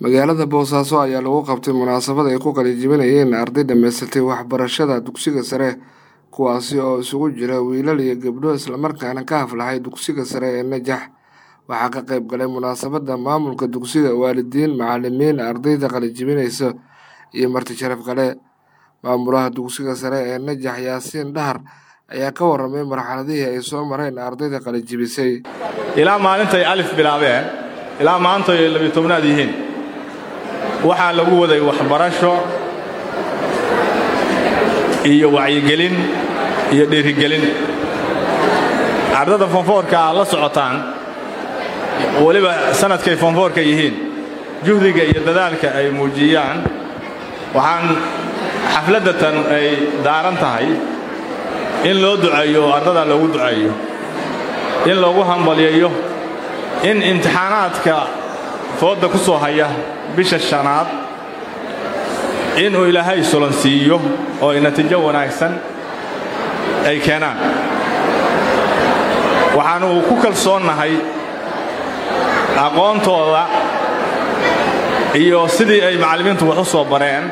magaalada boosaaso ayaa lagu qabtay munaasabad ay ku qalinjibinayeen arday dhammaysatay waxbarashada dugsiga sare kuwaasi oo isugu jira wiilal iyo gabdho islamarkaana ka haflahay dugsiga sare ee najax waxaa ka qayb galay munaasabadda maamulka dugsiga waalidiin macalimiin ardayda qalinjibinaysa iyo marti sharaf kale maamulaha dugsiga sare ee najax yaasiin dhahar ayaa ka warramay marxaladihii ay soo mareen ardayda qalinjibisay ilaa maalintay alif bilaabeen ilaa maanta ay labiyo tobnaad yihiin waxaa lagu waday waxbarasho iyo wacyigelin iyo dhiirigelin ardada foonfoorka aad la socotaan weliba sanadkay foonfoorka yihiin juhdiga iyo dadaalka ay muujiyaan waxaan xafladdatan ay daaran tahay in loo duceeyo oo ardadan loogu duceeyo in loogu hambalyayo in imtixaanaadka foodda ku soo haya bisha shanaad inuu ilaahay sulansiiyo oo ay natiijo wanaagsan ay keenaan waxaannu ku kalsoonnahay aqoontooda iyo sidii ay macallimiintu wax u soo bareen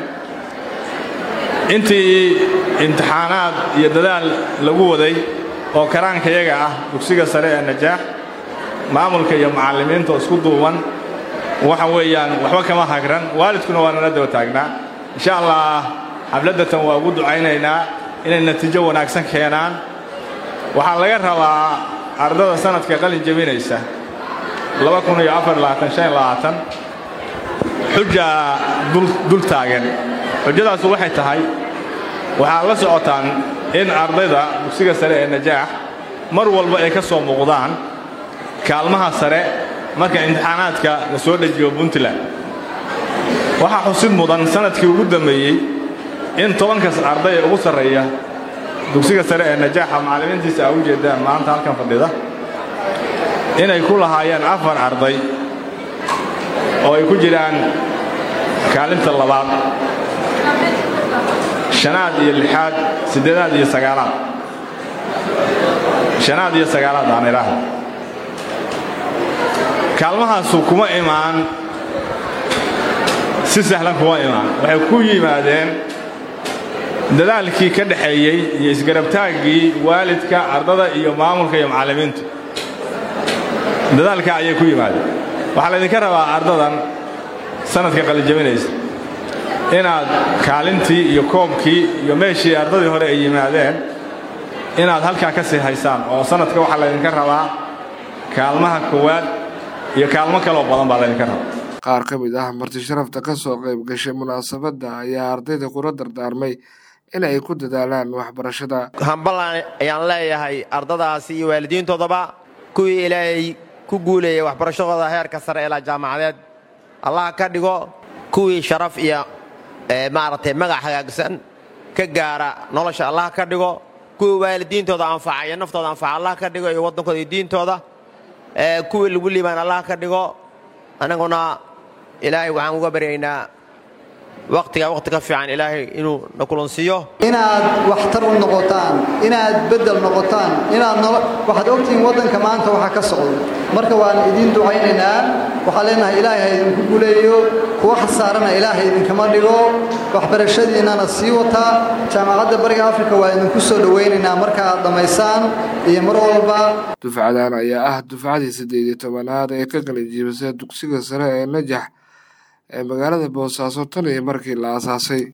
intii imtixaanaad iyo dadaal lagu waday oo karaankayaga ah dugsiga sare ee najaax maamulka iyo macallimiinta oo isku duuban waxa weeyaan waxba kama hagran waalidkuna waa nala daba taagnaa insha allah xafladdatan waa ugu ducaynaynaa inay natiijo wanaagsan keenaan waxaa laga rabaa ardada sanadka qalin jebinaysa xujaa dul taagan xujadaasu waxay tahay waxaad la socotaan in ardayda dugsiga sare ee najaax mar walba ay ka soo muuqdaan kaalmaha sare marka imtixaanaadka la soo dhejiyo puntland waxaa xusid mudan sanadkii ugu dambeeyey in tobankas arday ee ugu sarreeya dugsiga sare ee najaaxa macallimiintiisa aa u jeedaan maanta halkan fadhida inay ku lahaayeen afar arday oo ay ku jiraan kaalinta labaad shanaad iyo lixaad siddeedaad iyo sagaalaad shanaad iyo sagaalaad aan idhaahda kaalmahaasu kuma imaan si sahlan kuma imaan waxay ku yimaadeen dadaalkii ka dhaxeeyey iyo isgarabtaaggii waalidka ardada iyo maamulka iyo macallimiintu dadaalka ayay ku yimaadeen waxaa laydinka rabaa ardadan sanadka qalijabinaysa inaad kaalintii iyo koobkii iyo meeshii ardadii hore ay yimaadeen inaad halkaa ka sii haysaan oo sanadka waxaa laydinka rabaa kaalmaha koowaad iyo kaalmo kaloo badan baa laydinka rabaa qaar ka mid ah marti sharafta ka soo qayb gashay munaasabadda ayaa ardayda kula dardaarmay in ay ku dadaalaan waxbarashada hambalan ayaan leeyahay ardadaasi iyo waalidiintoodaba kuwii ilaahay ku guuleeyay waxbarashadooda heerka sare ilaa jaamacadeed allah ka dhigo kuwii sharaf iyo maaragtay magac hagaagsan ka gaara nolosha allah ka dhigo kuwii waalidiintooda anfaca iyo naftooda anfaca allah ka dhigo iyo waddankooda iyo diintooda kuwii lagu liibaan allah ka dhigo annaguna ilaahay waxaan uga baryaynaa wakhtiga wakhti ka fiican ilaahay inuu na kulansiiyo inaad waxtar u noqotaan inaad beddel noqotaan inaad waxaad ogtihiin waddanka maanta waxa ka socdo marka waan idiin ducaynaynaa waxaan leenahay ilaahay ha idinku guleeyo kuwa khasaarana ilaahay idinkama dhigo waxbarashadiinnana sii wataa jaamacadda bariga afrika waa idinku soo dhowaynaynaa marka aad dhammaysaan iyo mar walba dufcadan ayaa ah dufcadii siddeed iyo tobanaad ee ka qalinjiibisay dugsiga sare ee najax ee magaalada boosaaso tan iyo markii la aasaasay